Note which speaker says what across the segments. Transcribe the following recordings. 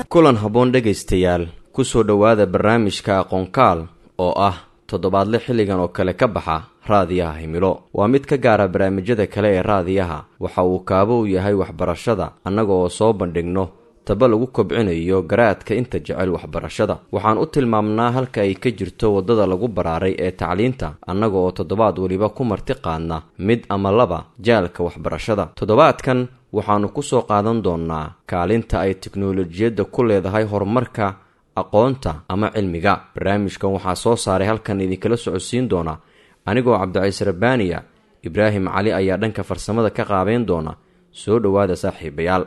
Speaker 1: kulan habboon dhegaystayaal ku soo dhowaada barnaamijka aqoonkaal oo ah toddobaadle xilligan oo kale ka baxa raadiyaha himilo waa mid ka gaara barnaamijyada kale ee raadiyaha waxa uu kaabo u yahay waxbarashada annaga oo soo bandhigno taba lagu kobcinayo garaadka inta jecel waxbarashada waxaan u tilmaamnaa halka ay ka jirto waddada lagu baraaray ee tacliinta annaga oo toddobaad weliba ku marti qaadna mid ama laba jaalka waxbarashada toddobaadkan waxaannu ku soo qaadan doonnaa kaalinta ay teknolojiyadda ku leedahay horumarka aqoonta ama cilmiga barnaamijkan waxaa soo saaray halkan idinkala socodsiin doona anigoo cabdiciise rabbaaniya ibraahim cali ayaa dhanka farsamada ka qaabeyn doona soo dhowaada saaxiibayaal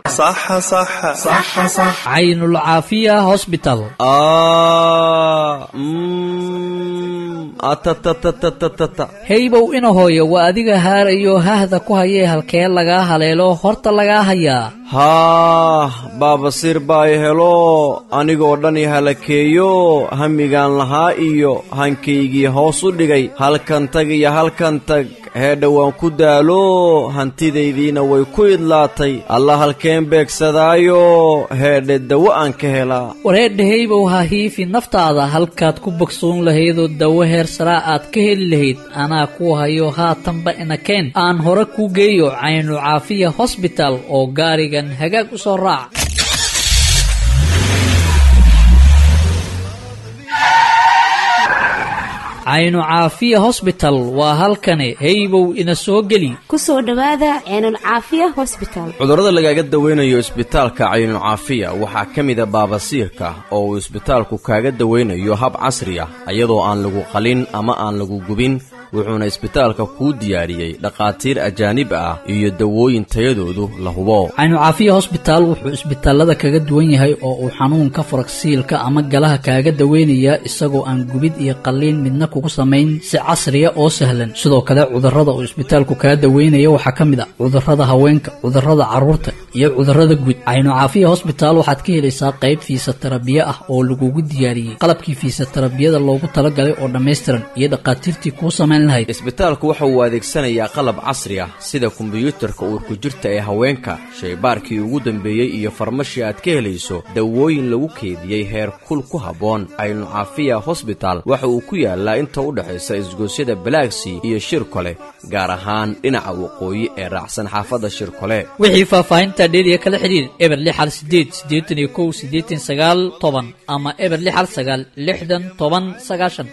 Speaker 2: caynul caafiya hosbital heybow ina hooyo waa adiga haarayo hahda ku hayee halkee lagaa haleelo horta lagaa hayaa
Speaker 1: haah baabasiir baay helo anigoo dhan i halakeeyo hamigaan lahaa iyo hankaygii hoos u dhigay halkan tag iyo halkan tag heedha waan ku daalo hantidaydiina way ku idlaatay alla halkeen beegsadaayo heedhe dawo aan ka helaa
Speaker 2: wareedha heybow ha hiifi naftaada halkaad ku bogsoon lahaydoo dawo heer saraa aad ka heli lahayd anaa ku hayo haatanba inakeen aan hore kuu geeyo caynu caafiya hosbital oo gaarigan hagaag u soo raac caynu caafiya hosbital waa halkani heybow ina soo geli
Speaker 3: ku soo dhowaada ceenul caafiya hosbital
Speaker 1: cudurrada lagaaga dawaynayo isbitaalka caynucaafiya waxaa ka mida baabasiirka oo uu isbitaalku kaaga dawaynayo hab casri ah iyadoo aan lagu qalin ama aan lagu gubin wuxuuna isbitaalka kuu diyaariyey dhakhaatiir ajaanib ah iyo dawooyin tayadoodu la hubo
Speaker 2: caynu caafiya hosbitaal wuxuu isbitaalada kaga duwan yahay oo uu xanuunka faragsiilka ama galaha kaaga daweynayaa isagoo aan gubid iyo qalliin midna kugu samayn si casriya oo sahlan sidoo kale cudurrada uu isbitaalku kaga daweynaya waxaa ka mid ah cudurrada haweenka cudurrada carruurta iyo cudurrada guud caynu caafiya hosbitaal waxaad ka helaysaa qayb fiisatarabiye ah oo lagugu diyaariyey qalabkii fiisatarabiyada loogu talagalay oo dhammaystiran iyo dhakhaatiirtii kuu samayn
Speaker 1: isbitaalku waxa uu adeegsanayaa qalab casri ah sida kombiyuutarka uurku jirta ee haweenka shaybaarkii ugu dambeeyey iyo farmashii aad ka helayso dawooyin lagu keediyey heer kul ku habboon caynu caafiya hosbital waxa uu ku yaalaa inta u dhexaysa isgoosyada balaagsii iyo shirkole gaar ahaan dhinaca waqooyi ee raacsan xaafadda shirkole
Speaker 2: wixii faahfaahinta dheeriya kala xidhiir eber lixal sideed siddeetan iyo kow siddeetan sagaal toban ama eber lixal sagaal lixdan toban sagaashan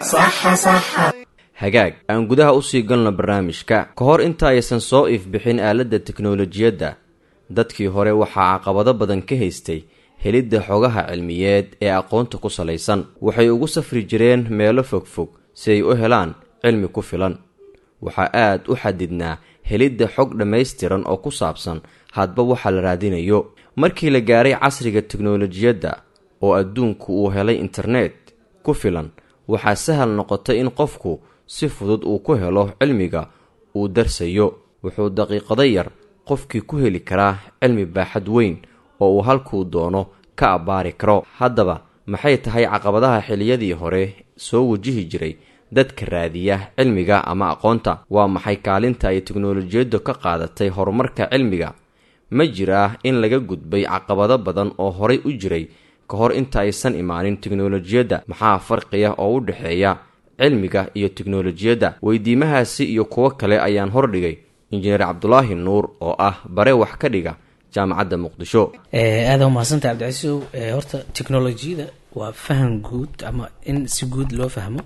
Speaker 1: hagaag aan gudaha usii galno barnaamijka ka hor inta aysan soo ifbixin aaladda teknolojiyadda dadkii hore waxaa caqabado badan ka haystay helidda xogaha cilmiyeed ee aqoonta ku salaysan waxay ugu safri jireen meelo fogfog si ay u helaan cilmi ku filan waxaa aad u xadidnaa helidda xog dhammaystiran oo ku saabsan hadba waxa la raadinayo markii la gaaray casriga teknolojiyadda oo adduunku uu helay internet ku filan waxaa sahal noqotay in qofku si fudud uu ku helo cilmiga uu darsayo wuxuu daqiiqado yar qofkii ku heli karaa cilmi baaxad weyn oo uu halkuu doono ka abbaari karo haddaba maxay tahay caqabadaha xiliyadii hore soo wajihi jiray dadka raadiya cilmiga ama aqoonta waa maxay kaalinta ay teknolojiyaddu ka qaadatay horumarka cilmiga ma jiraa in laga gudbay caqabado badan oo horay u jiray ka hor inta aysan imaanin teknolojiyadda maxaa farqiya oo u dhexeeya cilmiga iyo teknolojiyadda weydiimahaasi iyo kuwo kale ayaan hordhigay injineer cabdulaahi nuur oo ah bare wax ka dhiga jaamacadda muqdisho
Speaker 4: aada umahadsanta cabdicasiisow horta teknolojiyada waa faham guud ama in si guud loo fahmo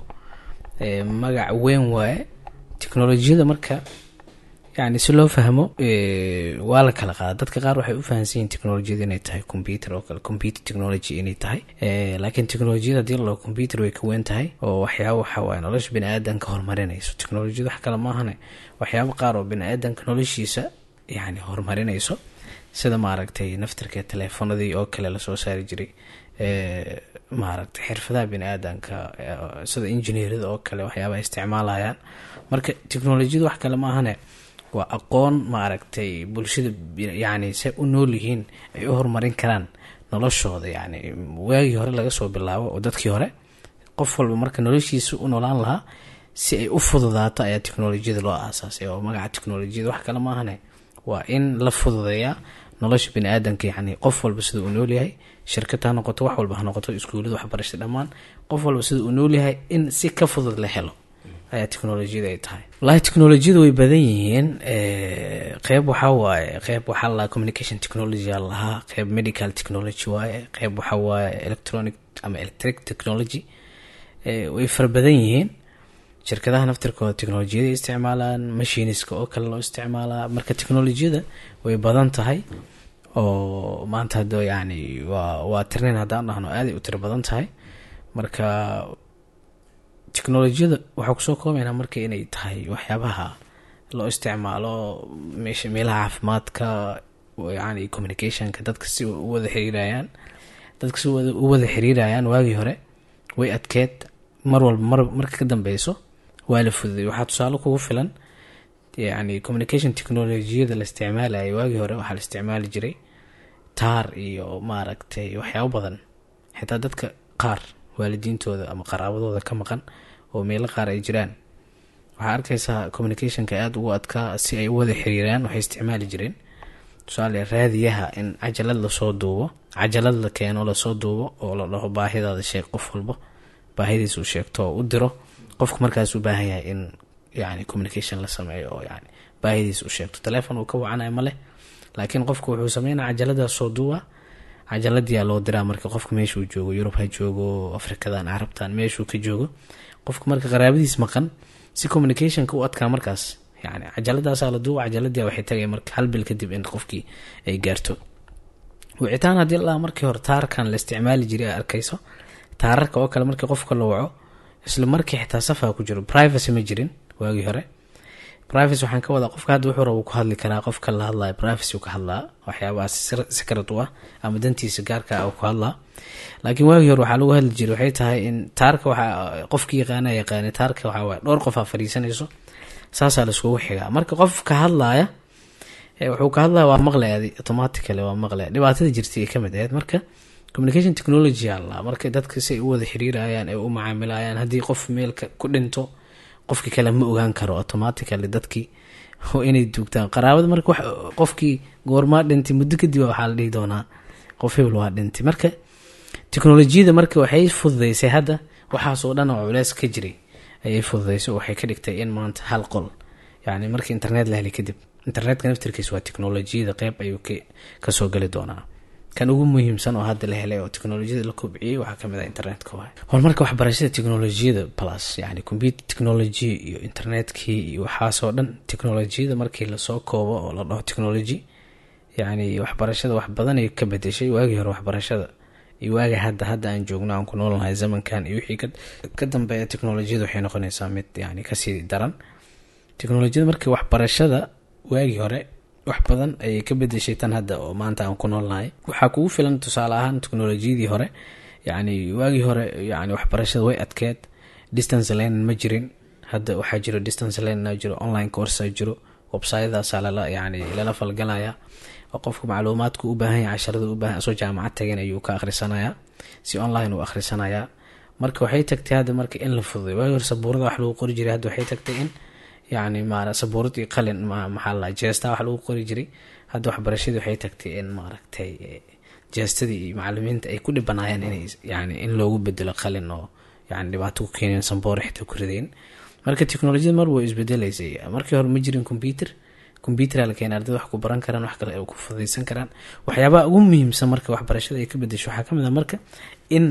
Speaker 4: magac weyn waaye teknolojiyada marka yani si loo fahmo waa la kala qaada dadka qaar waxay u fahansan yihin technolojiyada inay tahay computer oo kale computer technology inay tahay laakiin technolojiyada hadii lalao computer way ka weyn tahay oo waxyaaba waxa waaye nolosha bini aadanka horumarinayso technolojiyada wax kale maahane waxyaaba qaar oo bini aadanka noloshiisa yani horumarinayso sida maaragtay naftarka teleefonadii oo kale lasoo saari jiray maaragtay xirfadaha bini aadanka sida engineerada oo kale waxyaaba isticmaalayaan marka technolojiyada wax kale maahane waa aqoon maaragtay bulshada yani say u nool yihiin ay u horumarin karaan noloshooda yani waagii hore laga soo bilaabo oo dadkii hore qof walba marka noloshiisa u noolaan lahaa si ay u fududaato ayaa teknolojiyada loo aasaasay oo magaca teknolojiyada wax kale maahane waa in la fududeeyaa nolosha bini aadanka yani qof walba sida uu noolyahay shirkad ha noqoto wax walba ha noqoto iskuulada waxbarasha dhammaan qof walba sida uu noolyahay in si ka fudud la helo ayaa technolojiyada ay tahay walahi technolojiyada way badan yihiin qeyb waxaa waaye qeyb waxaa lalahaa communication technology aa lahaa qeyb medical technology waaye qeyb waxaa waaye electronic ama electric technology way fara badan yihiin shirkadaha naftirkooda technolojiyada isticmaalaan machiniska oo kale loo isticmaalaa marka technolojiyada way badan tahay oo maanta hado yani waa waa tirnayn haddaan dhahno aaday u tiro badan tahay marka technolojiyada waxaa kusoo koobaynaa marka inay tahay waxyaabaha loo isticmaalo meesha meelaha caafimaadka yani communicationka dadka si u wada xiriirayaan dadka si u wada xiriirayaan waagii hore way adkeed mar walba mar marka ka dambeyso waa la fududay waxaa tusaale kugu filan yani communication technolojiyada la isticmaalayay waagii hore waxaa la isticmaali jiray taar iyo maaragtay waxyaabo badan xitaa dadka qaar waalidiintooda ama qaraabadooda ka maqan oo meelo qaar ay jiraan waxaa arkaysaa communicationka aada ugu adkaa si ay u wada xiriiraan waxay isticmaali jireen tusaale raadiyaha in cajalad lasoo duubo cajalad la keeno lasoo duubo oo la dhaho baahidaada sheeg qof walba baahidiis uu sheegto oo u diro qofku markaas u baahan yahay in yani communication la sameeyo oo yani baahidiis u sheegto telefon uu ka wacanayo ma leh laakiin qofku wuxuu sameynaya cajaladaas soo duuba cajaladiyaa loo diraa marka qofka meeshuu joogo yurub ha joogo afrikadan carabtan meeshuu ka joogo qofka marka qaraabadiis maqan si communicationka u adkaa markaas yani cajaladaasaa la duuba cajaladiia waxay tagay marka hal bil kadib in qofkii ay gaarto wicitaan haddii la markii hore taarkan la isticmaali jiray a arkayso taararka oo kale markii qofka la waco isla markii xitaa safaa ku jiro privacy ma jirin waagii hore privacy waxaan ka wadaa qofka hadda wuxuu raba ku hadli karaa qofka la hadlaya privacy ka hadlaa waxyaabahaas secret u ah ama dantiisa gaarka ah ku hadlaa laakiin waagii hore waxaa lagu hadli jiray waxay tahay in taarka waxaa qofki yaqaana yaqaana taarka waxaa waay dhowr qof aa fadhiisanayso saasaa laiskugu xigaa marka qofka hadlaaya wuxuu ka hadlaya waa maqlaya automatically waa maqlaya dhibaatada jirtay ay kamid ahayd marka communication technology alla marka dadka si ay u wada xiriirayaan ay u macaamilayaan haddii qof meelka ku dhinto qofki kale ma ogaan karo automatically dadkii inay duugtaan qaraabada marka qofkii goormaa dhintay muddo kadib waxaa la dhihi doonaa qof hebel waa dhintay marka technolojiyada marka waxay fududeysay hadda waxaasoo dhan oo culeys ka jiray ayay fududeysay oo waxay ka dhigtay in maanta hal qol yani markii internet la helay kadib internetka naftirkiisa waa technolojiyada qeyb ayuu kasoo geli doonaa kan ugu muhiimsan oo hadda la helay oo technolojiyada la kobciyey waxaa kamid ah internetka waay horumarka waxbarashada technolojiyada plus yani computer technology iyo internetkii iyo waxaasoo dhan technolojiyada markii lasoo koobo oo la dhaho technology yani waxbarashada wax badan ay ka bedeshay waagii hore waxbarashada iyo waaga hadda hadda aan joogno aan ku noolnahay zamankan iyo wixii ka dambeeya technolojiyada waxay noqonaysaa mid yani kasii daran technolojiyada markii waxbarashada waagii hore wax badan ayay ka bedeshay tan hadda oo maanta aan ku noolnahay waxaa kugu filan tusaale ahaan technolojiyadii hore yani waagii hore yani waxbarashada way adkeed distance lane ma jirin hadda waxaa jiro distance lane jiro online coursa jiro websytedaasaa lala yani lala falgalaya oo qofka macluumaadku u baahan yahay casharada u baahan soo jaamacad tagan ayuu ka akhrisanayaa si online uu akhrisanayaa marka waxay tagtay hadda marka in la fududay waagii hore sabuurada wax lagu qori jiray hadda waxay tagtay in yani ma sabuurad iyo qalin maxaa la jeesta wax lagu qori jiray hadda waxbarashadii waxay tagtay in maaragtay jeestadii iyo macalimiinta ay ku dhibanaayeen inay yani in loogu bedelo qalin oo yani dhibaato ku keeneen samboor xitaa ku ridayn marka technolojiyada mar way isbedelaysay markii hore ma jirin computer computeraa la keenay ardada wax ku baran karaan wax kale ay ku fudaysan karaan waxyaabaha ugu muhiimsan marka waxbarashada ay ka bedesho waxaa kamid ah marka in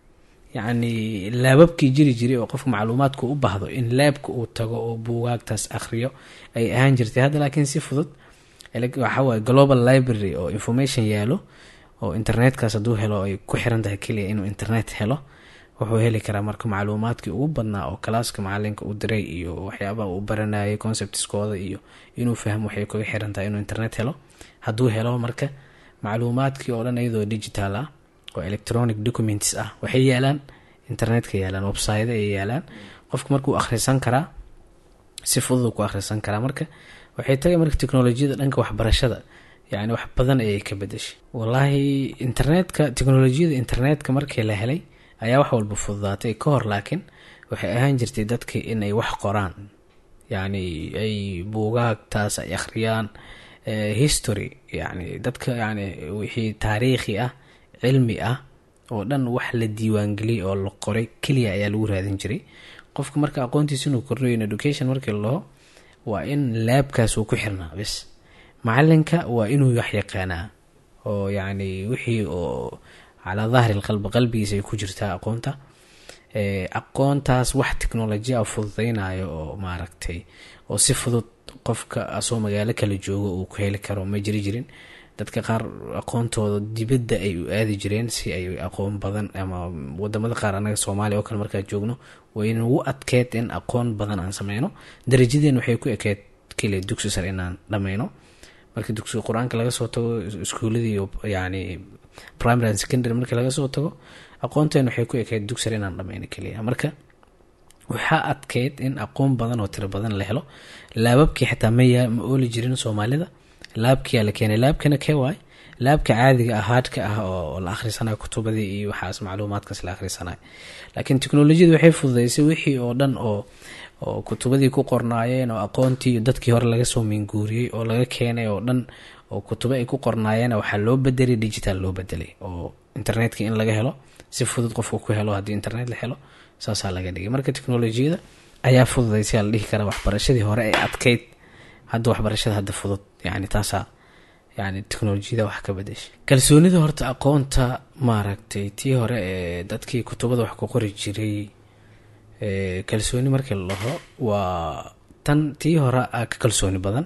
Speaker 4: yacni laababkii jiri jiray oo qofka macluumaadku u baahdo in laabka uu tago oo buugaagtaas akhriyo ay ahaan jirtay hadda laakiin si fudud waxawaye global library oo information yaalo oo internetkaas hadduu helo ay ku xiran tahay keliya inuu internet helo wuxuu heli karaa marka macluumaadkii ugu badnaa oo kalaaska macalinka u diray iyo waxyaabaha uu baranayay conceptskooda iyo inuu fahmo waxay kaga xiran tahay inuu internet helo hadduu helo marka macluumaadkii oo dhan iyadoo digital ah oo electronic documents ah waxay yaalaan internetka yaalaan website ay yaalaan qofka markuu akhrisan karaa si fudud ku akhrisan karaa marka waxay tagay marka technolojiyada dhanka waxbarashada yani wax badan ayay ka bedeshay wallaahi internetka technolojiyada internetka markii la helay ayaa wax walba fududaatay ka hor laakiin waxay ahaan jirtay dadka inay wax qoraan yacni ay buugaagtaas ay akhriyaan history yani dadka yani wixii taariikhi ah cilmi ah oo dhan wax la diiwaangeliyay oo la qoray keliya ayaa lagu raadin jiray qofka marka aqoontiisa inuu kordhayo in education markii laho waa in laabkaas uu ku xirnaa bis macalinka waa inuu wax yaqaanaa oo yacni wixii oo calaa dahri lqalbi qalbigiisa ay ku jirtaa aqoonta aqoontaas wax technolojiya a fududeynayo oo maaragtay oo si fudud qofka asoo magaalo kala joogo uu ku heli karo ma jiri jirin dadka qaar aqoontooda dibadda ay u aadi jireen si ay aqoon badan ama wadamada qaar anaga soomaaliya oo kale markaa joogno waynagu adkeed in aqoon badan aan sameyno darajadeen waxay ku ekeed keliya dugsi sare inaan dhameyno markii dugsiga qur-aanka laga soo tago iskuuladii yani primary and secondary markii laga soo tago aqoonteen waxay ku ekeyd dugsi sare inaan dhameyno keliya marka waxaa adkeyd in aqoon badan oo tiro badan la helo laababkii xitaa maya ma ooli jirin soomaalida laabkiyaa la keenay laabkana kee waay laabka caadiga ah haadhka ah oo la akhrisanayo kutubadii iyo waxaas macluumaadkaas la akhrisanayo laakiin teknolojiyada waxay fududeysay wixii oo dhan oo oo kutubadii ku qornaayeen oo aqoontii dadkii hore laga soo minguuriyey oo laga keenay oo dhan oo kutubo ay ku qornaayeen waxaa loo bedelay digital loo bedelay oo internetka in laga helo si fudud qofka ku helo haddii internet la helo saasaa laga dhigay marka teknolojiyada ayaa fududeysay la dhihi kara waxbarashadii hore ee adkeyd hadda waxbarashada hadda fudud yani taasaa yani teknolojiyada wax ka bedeshay kalsoonida horta aqoonta maaragtay tii hore ee dadkii kutubada wax ku qori jiray kalsooni markii la dhaho waa tan tii hore a ka kalsooni badan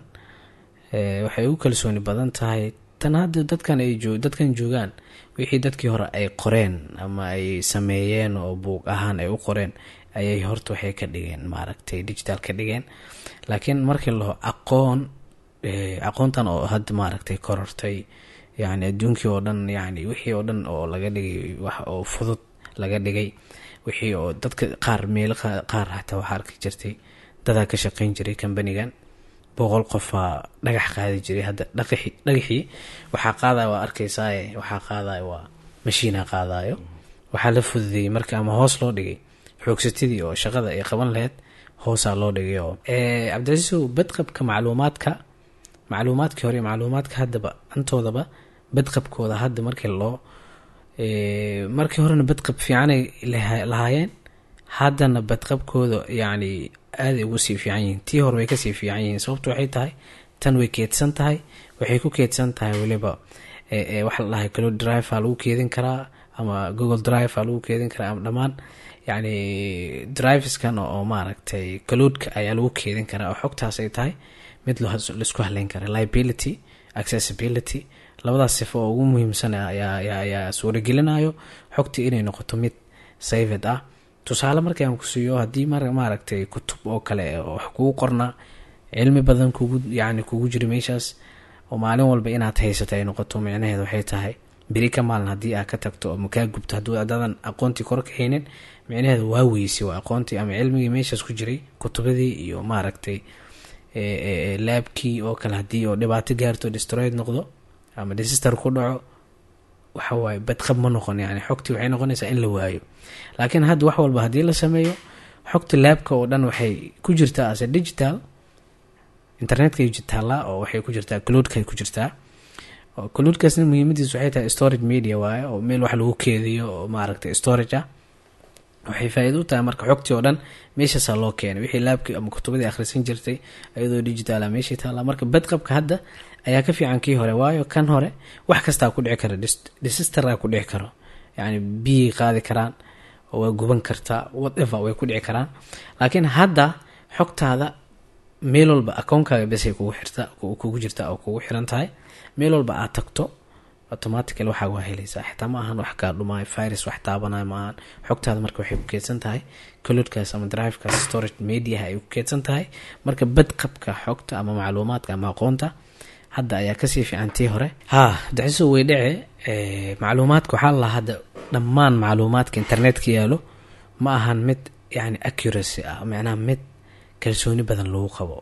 Speaker 4: waxay u kalsooni badan tahay tan hadda dadkan ay joo dadkan joogaan wixii dadkii hore ay qoreen ama ay sameeyeen oo buuq ahaan ay u qoreen ayay horta waxay ka dhigeen maaragtay digital ka dhigeen laakiin markii la dhaho aqoon aqoontan oo hadda maaragtay korortay yani adduunkii oo dhan yani wixii oo dhan oo laga dhigay wax oo fudud laga dhigay wixii oo dadka qaar meelo qaar hataa waxaa arki jirtay dadaa ka shaqeyn jiray kambanigan boqol qofaa dhagax qaadi jiray hadda dhaqi dhagaxii waxaa qaadaya waa arkaysaaye waxaa qaadaya waa mashiina qaadayo waxaa la fududeeyey marka ama hoos loo dhigay xoogsatidii oo shaqada ay qaban laheyd hoosaa loo dhigay oo cabdicasiisow badqabka macluumaadka macluumaadkii hore macluumaadka haddaba antoodaba badqabkooda hadda markii loo markii horena badqab fiicanay lahaayeen haddana badqabkooda yacni aaday ugu sii fiican yihiin tii hore way kasii fiican yihiin sababtu waxay tahay tan way keedsan tahay waxay ku keedsan tahay weliba waxa la dhahay cloud drive aa lagu keedin karaa ama google drive aa lagu keedin karaa ama dhammaan yacni driveskan oo maaragtay cloudka ayaa lagu keedin karaa oo xogtaas ay tahay mid laisku haleyn kara liability accessibility labadaas sifo oo ugu muhiimsan ayaa suuragelinayo xogtii inay noqoto mid saved ah tusaale markii aan ku siiyo haddii maaragtay kutub oo kale wax kugu qornaa cilmi badan kugu yani kugu jira meeshaas oo maalin walba inaad haysato ay noqoto micnaheed waxay tahay beri ka maalin haddii aad ka tagto ama kaa gubto hadduu adaadan aqoontii kor ka haynin micnaheeda waa weysay waa aqoontii ama cilmigii meeshaas ku jiray kutubadii iyo maaragtay laabkii oo kale haddii oo dhibaato gaarto destroyed noqdo ama desister ku dhaco waxawaaye badqab ma noqon yani xogtii waxay noqonaysaa in la waayo laakiin hadda wax walba haddii la sameeyo xogta laabka oo dhan waxay ku jirtaa ase digital internetkay taallaa oo waxay ku jirtaa cloudkay ku jirtaa cloudkaasna muhiimadiis waxay tahay storage media waaye oo meel wax lagu keediyo oo maaragtay storage ah waxay faa-iida u tahay marka xogtii oo dhan meeshaasaa loo keenay wixii laabkii ama kutubadii akhrisan jirtay iyadoo digitaala meeshii taallaa marka badqabka hadda ayaa ka fiican kii hore waayo kan hore wax kastaa ku dhici kara desisteraa ku dhici karo yani biyay qaadi karaan oo waa guban kartaa whatever way ku dhici karaan laakiin hadda xogtaada meel walba akoonkaaga besay kugu xirta kugu jirta oo kugu xiran tahay meel walba aad tagto automatical waxaa waa helaysaa xitaa ma ahan wax kaa dhumaayo virus wax taabanayo ma ahan xogtaada marka waxay ku keedsan tahay colodkaas ama drivekaas storage mediaha ay ku keedsan tahay marka badqabka xogta ama macluumaadka ama aqoonta hadda ayaa kasii fiican tii hore ha daciso way dhece macluumaadka waxaa lalahaa hadda dhammaan macluumaadka internetka yaalo ma ahan mid yani accuracy ah macnaha mid kalsooni badan lagu qabo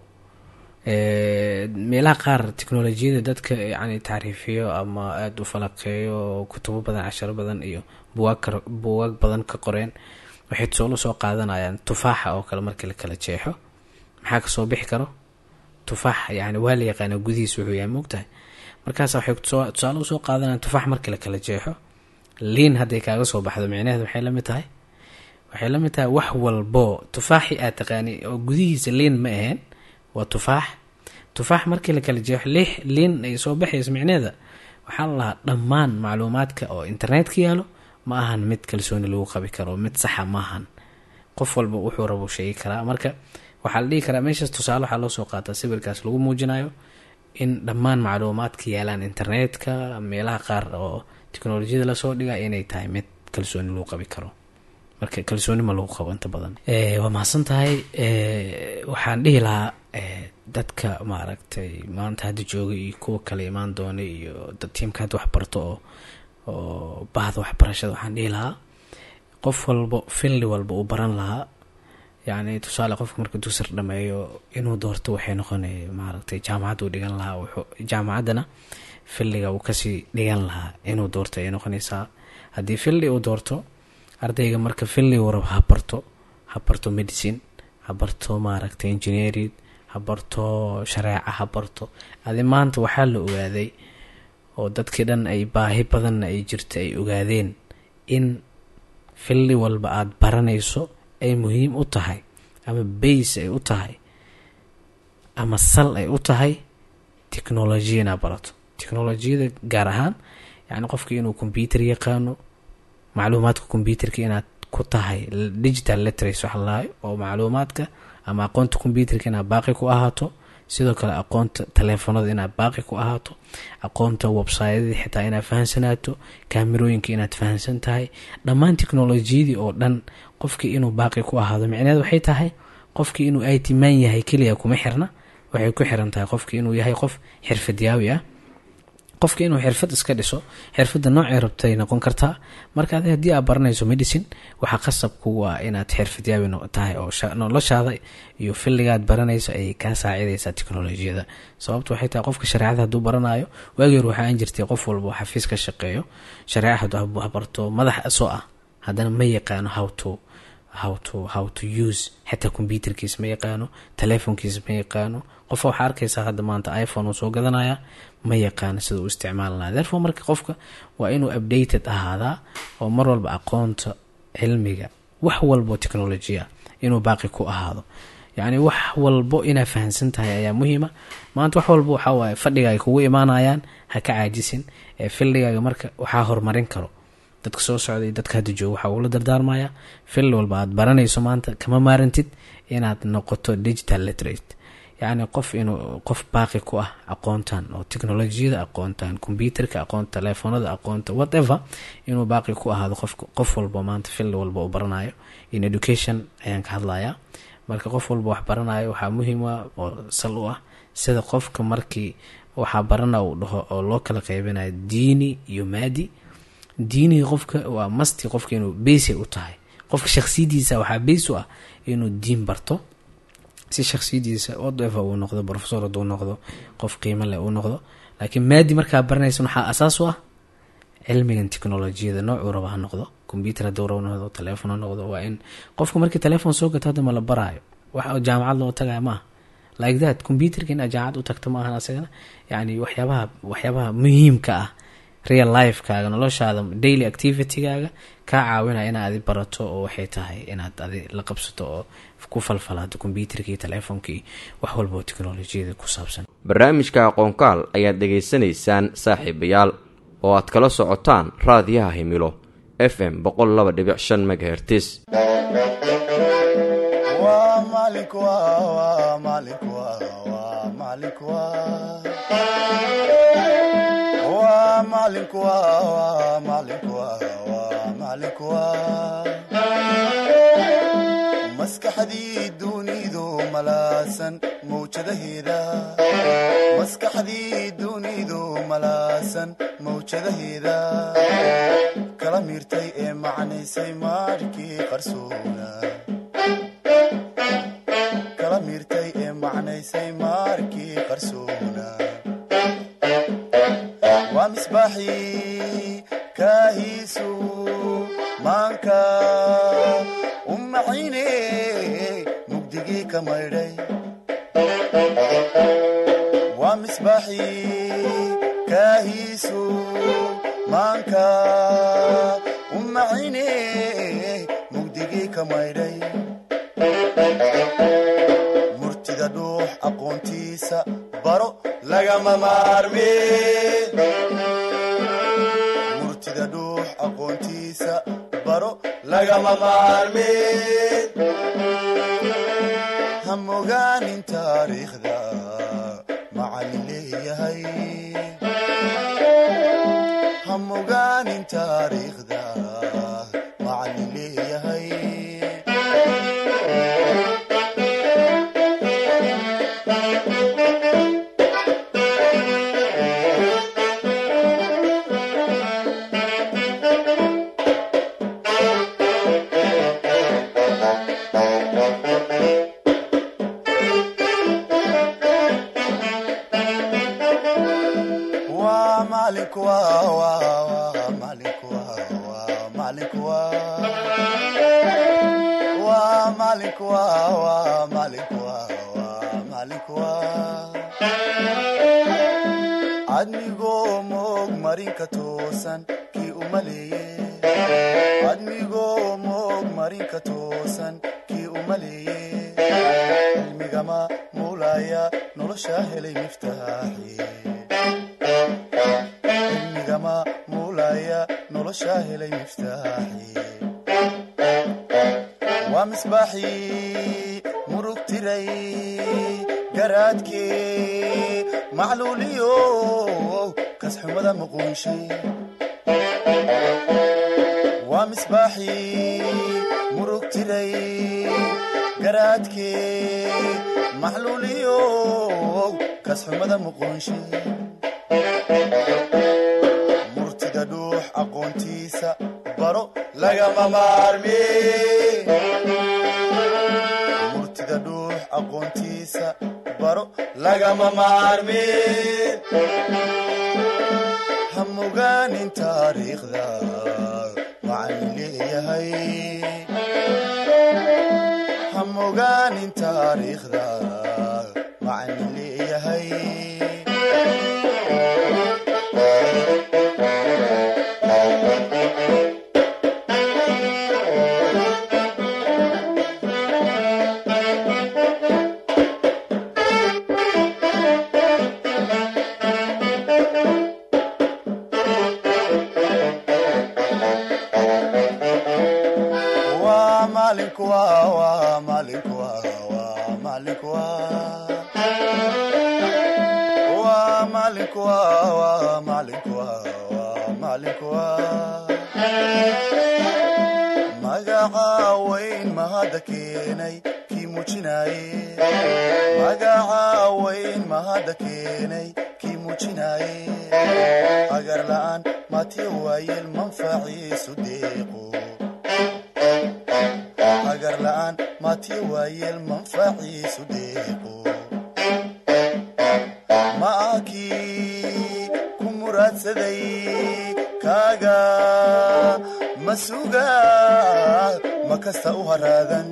Speaker 4: meelaha qaar teknolojiyada dadka yani tacriifiyo ama aada u falaqeeyo kutubo badan casharo badan iyo buwaag buwaag badan ka qoreen waxay tusaalo soo qaadanayaan tufaaxa oo kale markii la kala jeexo maxaa kasoo bixi karo tufaax yani waa la yaqaana gudihiis wuxuu yahay moogtahay markaas waxay tusoo- tusaale usoo qaadanayaan tufaax markii la kala jeexo liin hadday kaaga soo baxdo micnaheed waxay la mid tahay waxay la mid tahay wax walbo tufaaxi aad taqaani oo gudihiisa liin ma aheen waa tufaax tufaax markii la kala jeexo lix liin ay soo baxayso micneheeda waxaa la lahaa dhammaan macluumaadka oo internetka yaalo ma ahan mid kalsooni lagu qabi karo mid saxa ma ahan qof walba wuxuu rabo sheegi karaa marka waxaa la dhihi karaa meeshaas tusaale waxaa loo soo qaataa sawirkaas lagu muujinayo in dhammaan macluumaadka yaalaan internetka meelaha qaar oo teknolojiyada lasoo dhiga inay tahay mid kalsooni lagu qabi karo marka kalsooni ma lagu qabo inta badan Eh, waa mahadsan tahay Eh, waxaan dhihi lahaa eh, dadka maaragtay maanta hadda jooga iyo kuwa kale imaan doona iyo dad tiimka hadda wax barto oo oo bahda waxbarashada waxaan dhihi lahaa qof walbo filli walba uu baran lahaa yacni tusaale qofka marka dusir dhameeyo inuu doorto waxay noqonay maaragtay jaamacad uu dhigan lahaa wuxuu jaamacaddana filliga uu kasii dhigan lahaa inuu doorto ay noqonaysaa haddii filli uu doorto ardayga marka filli uu rabo ha barto ha barto medicine ha barto maaragtay engineering ha barto shareeca ha barto adi maanta waxaa la ogaaday oo dadkii dhan ay baahi badanna ay jirta ay ogaadeen in filli walba aada baranayso ay muhiim u tahay ama bays ay u tahay ama sal ay u tahay technolojiya inaad barato technolojiyada gaar ahaan yacni qofka inuu computer yaqaano macluumaadka computerka inaad ku tahay digital literacy waxa lalahay oo macluumaadka ama aqoonta computerka inaad baaqi ku ahaato sidoo kale aqoonta taleefanada inaad baaqi ku ahaato aqoonta websyadii xitaa inaad fahansanaato kaamirooyinka inaad fahansan tahay dhammaan teknolojiyadii oo dhan qofkii inuu baaqi ku ahaado micneed waxay tahay qofkii inuu it man yahay keliya kuma xirna waxay ku xiran tahay qofkii inuu yahay qof xirfadiyaawi ah qofka inuu xirfad iska dhiso xirfadda noocay rabtay noqon kartaa marka adi haddii aad baranayso medicine waxaa qasab kugu ah inaad xirfadiyaawi no- tahay oo sha- noloshaada iyo filligaad baranayso ay kaa saacidaysaa teknolojiyada sababtu waxay tahay qofka shareecada hadduu baranayo waagii hore waxaa aan jirtay qof walba oo xafiis ka shaqeeyo shareeca hadduu ha barto madax soo ah haddana ma yaqaano how to how to how to use xitaa computerkiis ma yaqaano telefonkiis ma yaqaano qofa waxaa arkaysaa hadda maanta iphone uu soo gadanaya ma yaqaano sida uu isticmaali lahaa therefore marka qofka waa inuu updated ahaadaa oo mar walba aqoonta cilmiga wax walbo technolojiya inuu baaqi ku ahaado yacni wax walbo inaad fahansan tahay ayaa muhiima maanta wax walbo waxaa waaye fadhiga ay kugu imaanayaan ha ka caajisin ee fildigaaga marka waxaa horumarin karo dadka soo socday dadka hadda jooga waxaa ugula dardaarmaya fil walba aad baranayso maanta kama maarantid inaad noqoto digital literate yacni qof inuu qof baaqi ku ah aqoontan oo teknolojiyada aqoontan computerka aqoonta telefoonada aqoonta whatever inuu baaqi ku ahaado qof qof walba maanta fil walba uu baranayo in education ayaan ka hadlayaa marka qof walba wax baranayo waxaa muhiim ah oo sal u ah sida qofka markii waxaa barana uu dhaho oo loo kala qeybinayo diini iyo maadi diiniga qofka waa masti qofka inuu beysay u tahay qofka shaksiyadiisa waxaa beys u ah inuu diin barto si shaksiyadiisa whatever uu noqdo professor hadduu noqdo qof qiimo leh uu noqdo laakiin maadi markaa baranaysan waxaa asaas u ah cilmigan teknolojiyada noocuu raba ha noqdo computer hadduu rabo noqdo telephone ha noqdo waa in qofka markii telephone soo gato hadda ma la baraayo wax jaamacad loo tagayo maaha like that computerka inaad jaamacad u tagto ma ahan asagana yani waxyaabaha waxyaabaha muhiimka ah real lifekaaga noloshaada daily activitygaaga kaa caawinaya inaad adi barato oo waxay tahay inaad adi la qabsato oo ku falfalaado computerkii telefonkii wax walba oo teknolojiyada ku saabsan
Speaker 1: barnaamijka aqoonkaal ayaad dhegaysanaysaan saaxiibayaal oo aad kala socotaan raadiyaha himilo f m boqol laba dhibic shan megahertis
Speaker 5: waa maalinku waa waa maalinku waa waa maalinku waa waa maalinku waa waa maalinku waa waa maalinku waa maskaxdii dunidu malaasan mawjadaheeda maskaxdii dunidu malaasan mawjadaheeda kala miirtay ee macnaysay maarkii qarsoona kala miirtay ee macnaysay maarkii qarsoona waa misbaaxii kaahiisu maanka u maciine mugdigii ka maydhay misbaaxii kaahiisu maanka u macine mugdigii ka maydhay murtida dhuux aqoontiisa baro lagama maarme murtida dhuux aqoontiisa baro lagama maarme ha mogaanin taariikhda macallin leeyahay ha mogaanin taariikhda macallin leeyahay waa macalinku waa waa waa macalinku waa waa macalinku waa waa macalinku waa waa macalinku waa waa macalinku waa admigoo moog marinka toosan kii u maleeye admigoo moog marinka toosan kii u maleeye cilmigama muulaya nolosha helay miftaaxi cilmigama muulaya nolosha helay miftaaxi waa misbaaxii murug tiray garaadkii macluuliyo kasxumada muquunshay waa misbaaxii murug tiray garaadkii macluuliyo kasxumada muquunshay murtida dhuux aqoontiisa baro lagama maarme murtida dhuux aqoontiisa baro lagama maarme ha mogaanin taariikhda macallin leeyahay ha mogaanin taariikhda macallin leeyahay waa maalinku waa waa maalinku waa waa maalinku waa waa maalinku waa waa maalinku waa waa maalinku waa magaca weyn mahadda keenay kii muujinaaye magaca weyn mahadda keenay kii muujinaaye agar la'aan maatiya waayeel manfaciisu deeqo agar la'aan maatiya waayeel manfaciisu deeqo ma ah kii ku muraadsaday kaaga ma suga ma kasta u haraadan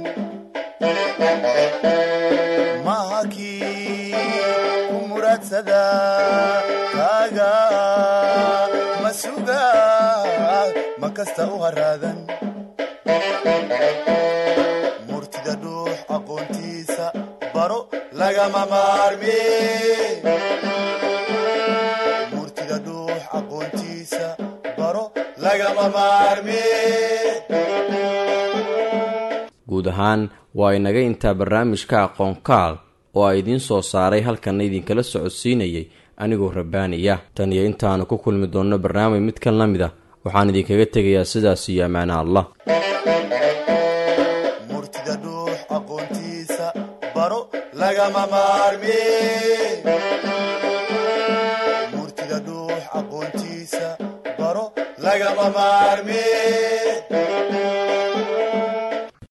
Speaker 5: ma aha kii ku muraadsada kaaga ma suga ma kasta u haraadan murtida dhuux aqoontiisa baro lagama maarme murtida dhuux aqoontiisa baro lagama maarme
Speaker 1: guud ahaan waa inaga intaa barnaamijka aqoon kaal oo a idiin soo saaray halkanna idinkala socodsiinayay anigoo rabbaaniya tan iyo intaanu ku kulmi doonno barnaamij mid kan la mid ah waxaan idinkaga tegayaa sidaas iyo ammaana allah
Speaker 5: murtida dhuux aqoontiisa baro lagama maarme murtida dhuux aqoontiisa baro lagama maarme